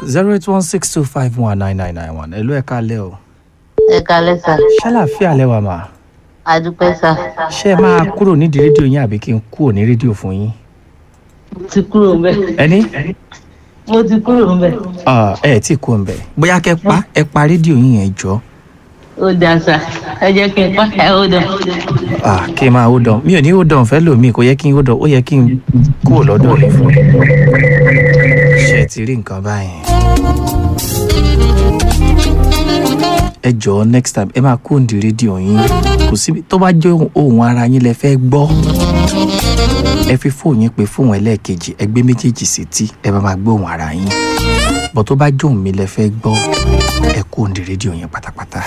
zero eight one six two five one nine nine nine one ẹ̀lú ẹ̀ka alẹ́ o. ẹ kalẹ sá ṣàlàfíà lẹ́wà mà adúpẹ́ sá ṣé ẹ máa kúrò nídìí rédíò yín àbí kí n kúrò ní rédíò fún yín. mo ti kúrò ń bẹ ẹni mo ti kúrò ń bẹ Ah, ẹ ẹ tí kú ń bẹ bóyá kẹ pa ẹ pa rédíò yín yẹn jọ ó dáa sá ẹ jẹ́ kí n pa ẹ ó dán Ah, kí n máa hold on mi ò ní hold on fẹ́ lòmíì kò yẹ kí n hold on ó yẹ kí n kúrò lọ́dọ̀ rẹ̀ fún ṣe ẹ ti rí nǹkan báyìí. ẹ jọ̀ọ́ next time ẹ máa kúrò ní rédíò yín kò síbi tó bá jẹ́ ohun ara yín lẹ fẹ́ gbọ́ ẹ fi fóònù yín pé fóònù ẹlẹ́ẹ̀kejì ẹ gbé méjèèjì sí tí ẹ bá máa gbé ohun ara yín bọ̀ tó bá jóun mi lẹ fẹ́ gbọ́ ẹ kúrò ní rédíò yín pátápátá.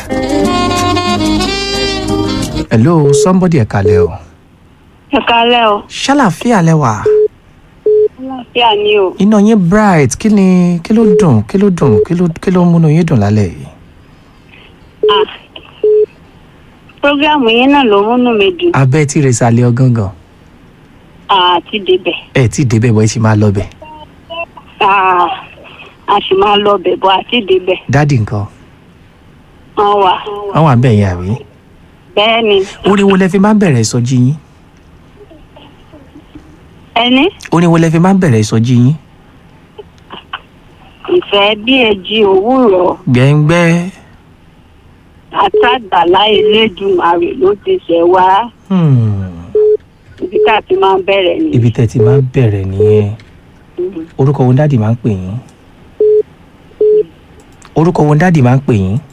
hello somebody ẹ kalẹ̀ o ẹ kálẹ́ o ṣàlàfíà lẹ́wà àlàáfíà ni o iná yín bright kí ni kí ló dùn kí ló dùn kí ló kí ló múnú yín dùn lálẹ́ yìí. Ah. programu yín náà ló múnú mi dùn abẹ́ tí rẹ̀ sálẹ̀ ọ̀gángan àti débẹ̀ ẹ tí débẹ̀ bọ́ ẹ sì máa lọ bẹ̀ Ah, a sì máa lọ bẹ̀ bọ́ àti débẹ̀ dádì nǹkan wọ́n wà wọ́n wà bẹ́ẹ̀ yẹn àbí. bẹ́ẹ̀ ni orin wo lẹ fi máa ń bẹ̀rẹ̀ ìsọjí yín ẹni orin wo lẹ fi máa ń bẹ̀rẹ̀ ìsọjí yín. ìfẹ́ bí ẹjí òwúrọ̀ gbẹ̀ngbẹ́ àtàgbàlá elédùnmarè ló ti ṣẹ̀ wá hmm, ibi tá a ti máa ń bẹ̀rẹ̀ ni ibi tẹ́ ti máa ń bẹ̀rẹ̀ nìyẹn orúkọ wo dádì máa ń pè yín orúkọ wo dádì máa ń pè yín.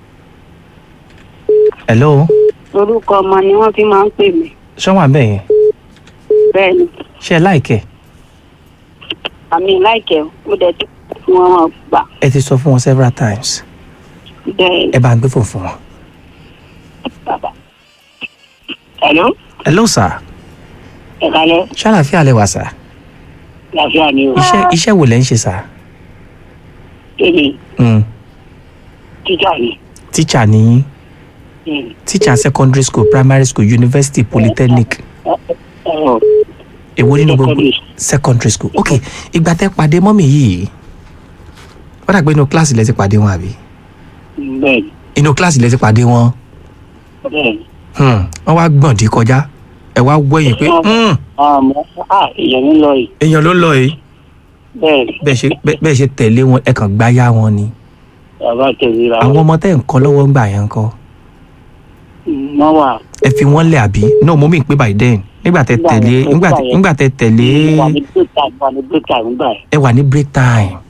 hello orúkọ ọmọ ni wọ́n fi máa ń pè mí ṣọ́wọ́n àbẹ̀ yẹn bẹ́ẹ̀ ni ṣe ẹ láìkẹ́ àmì láìkẹ́ ó dẹ̀ tó fún wọn gbà ẹ ti sọ fún wọn several times bẹ́ẹ̀ ni ẹ bá ń gbé fò fún wọn. bàbá. hello hello sir ẹ kálẹ́ ṣàlàfíà lẹ wà sir làáfíà ni o iṣẹ́ iṣẹ́ wo lẹ ń ṣe sir. èmi Mm, tíjà ni. teacher ni yín Mm. teacher secondary school primary school university polytechnic Ọ̀rọ̀ èwo nínú gbogbo Secondary. secondary school ok ìgbà tẹ́ pàdé mọ́mì yìí wọ́n dàgbé inú kíláàsì lẹ ti pàdé wọn àbí bẹ́ẹ̀ ni inú kíláàsì lẹ ti pàdé wọn bẹ́ẹ̀ ni. Hmm, wọ́n wá gbọ̀n dí kọjá ẹ wá wẹ̀yìn pé hmm, àmọ́ à èèyàn ń lọ yìí èèyàn ló lọ yìí bẹ́ẹ̀ ni bẹ́ẹ̀ ṣe bẹ́ẹ̀- bẹ́ẹ̀ ṣe tẹ̀lé wọn ẹ kàn gbáyà wọn ni bàbá tẹ̀lé ra àwọn ọmọ tẹ́ ń kọ́ lọ́wọ́ ń gbà yẹn ń kọ́ wọ́n wà ẹ fi wọ́n lẹ̀ àbí no mo mì pé by then nígbà tẹ́ Nígbà tẹ̀lé yẹn, nígbà nígbà tẹ́- yẹn. nígbà tẹ́ tẹ̀lé wà ní break time wà ní break time gbà yẹn ẹ wà ní break time